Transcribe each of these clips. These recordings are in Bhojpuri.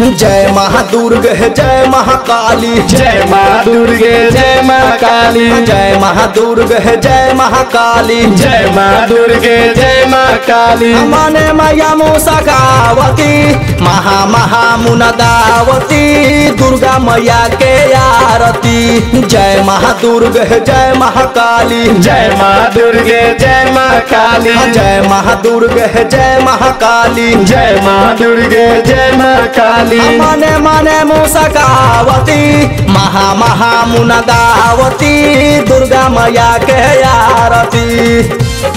जय महादुर्ग जय महाकाली जय माँ दुर्गे जय माँ काली जय महादुर्ग जय महाकाली जय माँ दुर्गे जय माँ काली मने मैया मुसकावती महा महा मुनगावती दुर्गा मैया के आरती जय महादुर्ग जय महाकाली जय माँ दुर्गे जय माँ काली जय महादुर्ग जय महाकाली जय माँ दुर्गे जय माँ काली मने मने मुसकावती महा महा मुनगावती दुर्गा मैया के आरती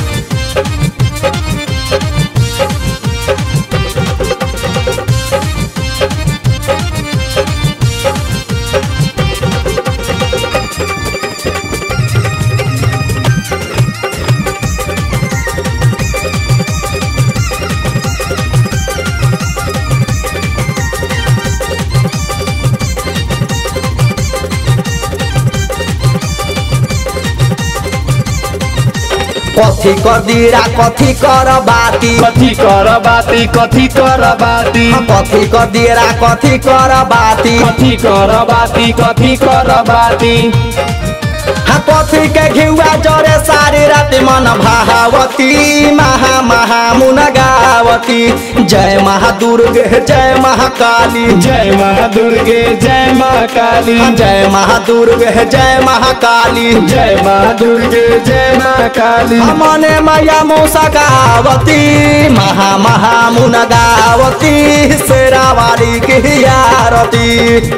कथी कर दीरा कथी कर बाती कथी कर बाती कथी कर बाती कथी कर दीरा कथी कर बाती कथी कर बाती कथी कर बाती हाँ कथी के घिउआ जरे सारी राति मन भावती महा महा मुनगावती जय महादुर्ग जय महाकाली जय माँ दुर्गे जय माँ काली जय महादुर्ग जय महाकाली जय माँ दुर्गे जय माँ काली मने मैया मुसकावती महा महा मुनगावती शेरावाली की आरती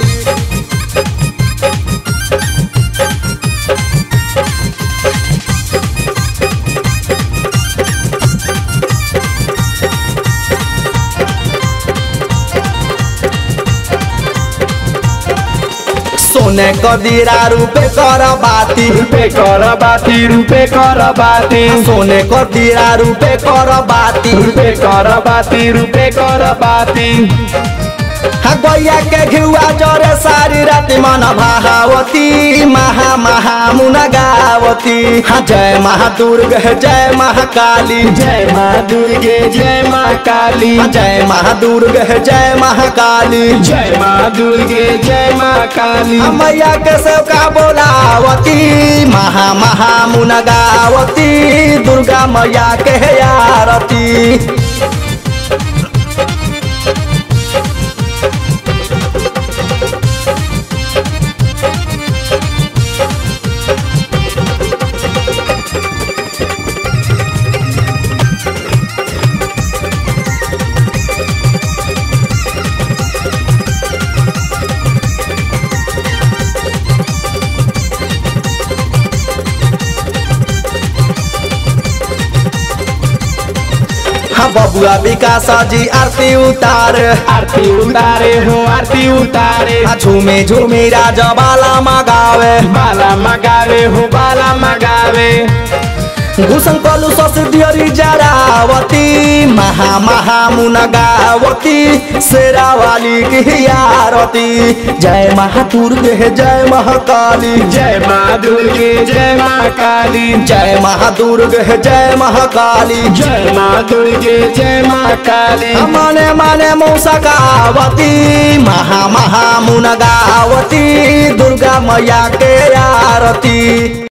सोने कदीरा रूपे कर बाती रूपे कर बाती रूपे कर बाती सोने कदीरा रूपे कर बाती रूपे कर बाती रूपे कर बाती हाँ गैया के घिउआ जरे सारी राति मन भावती महा महा मुनगावती हाँ जय महादुर्ग जय महाकाली जय माँ दुर्गे जय माँ काली हाँ जय महादुर्ग जय महाकाली जय माँ दुर्गे जय माँ काली हाँ मैया के सेवका बोलावती महा महा मुनगावती दुर्गा मैया के आरती हाँ बबुआ विकास जी आरती उतार आरती उतारे हो आरती उतारे हाँ झूमे झूमे राजा बाला मगावे बाला मगावे हो बाला मगावे घुसन कलु ससुदियरी जरावती महा महा मुनगावती शेरावाली की आरती जय महादुर्ग जय महाकाली जय माँ दुर्गे जय माँ काली जय महादुर्ग जय महाकाली जय माँ दुर्गे जय माँ काली मने मने मुसकावती महा महा मुनगावती दुर्गा मैया के आरती